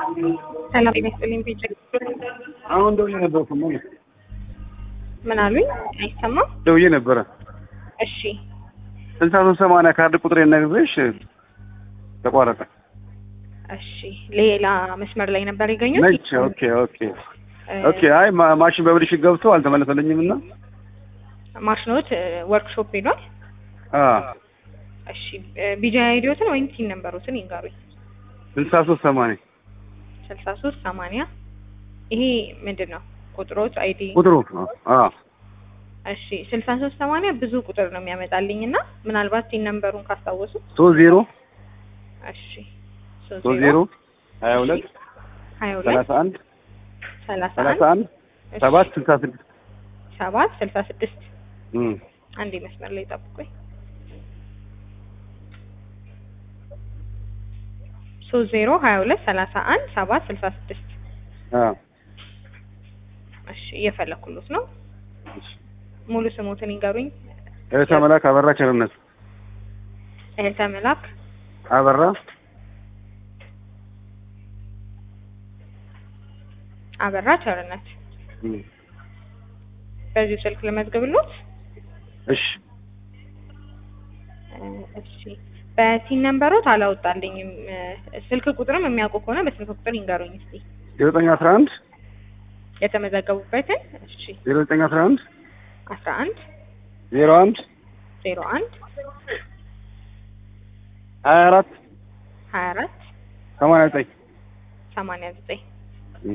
ሰላም ጤና ይስጥልኝ። ቢጀ አሁን ደውዬ ነበርኩ። ምን ምን አሉኝ? አይሰማም። ደውዬ ነበረ። እሺ ስልሳ ሶስት ሰማንያ ካርድ ቁጥር ነግሬሽ ተቋረጠ። እሺ ሌላ መስመር ላይ ነበር ያገኙት። ነች። ኦኬ ኦኬ ኦኬ። አይ ማ- ማሽን በብልሽት ገብቶ አልተመለሰልኝም እና ማሽኖት ወርክሾፕ ሄዷል። አ እሺ ቢጃ አይዲዮትን ወይም ቲን ነምበሮትን ይንገሩኝ። ስልሳ ሶስት ሰማንያ ስልሳ ሶስት ሰማንያ ይሄ ምንድን ነው ቁጥሮች አይዲ? ቁጥሩ አ እሺ ስልሳ ሶስት ሰማንያ ብዙ ቁጥር ነው የሚያመጣልኝ እና ምናልባት ቲን ነምበሩን ካስታወሱ። ሶስት ዜሮ እሺ ሶስት ዜሮ ሀያ ሁለት ሀያ ሁለት ሰላሳ አንድ ሰላሳ ሰላሳ አንድ አንድ ሰባት ስልሳ ስድስት ሰባት ስልሳ ስድስት እም አንዴ መስመር ላይ ጠብቁኝ። ሶስት ዜሮ ሀያ ሁለት ሰላሳ አንድ ሰባት ስልሳ ስድስት አ እሺ እየፈለኩሎት ነው። ሙሉ ስሞትን ይንገሩኝ። እህተ መላክ አበራ ቸርነት እህተ መላክ አበራ አበራ ቸርነት። እም በዚሁ ስልክ ልመዝግብሎት። እሺ እ እሺ በቲን ነምበሮት አላወጣልኝም። እ ስልክ ቁጥርም የሚያውቁ ከሆነ በስልክ ቁጥር ይንገሩኝ እስቲ ዜሮ ዘጠኝ አስራ አንድ የተመዘገቡበትን። እሺ ዜሮ ዘጠኝ አስራ አንድ አስራ አንድ ዜሮ አንድ ዜሮ አንድ ሀያ አራት ሀያ አራት ሰማንያ ዘጠኝ ሰማንያ ዘጠኝ እም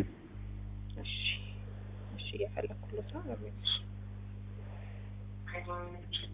እሺ እሺ እየፈለኩሎት ነው።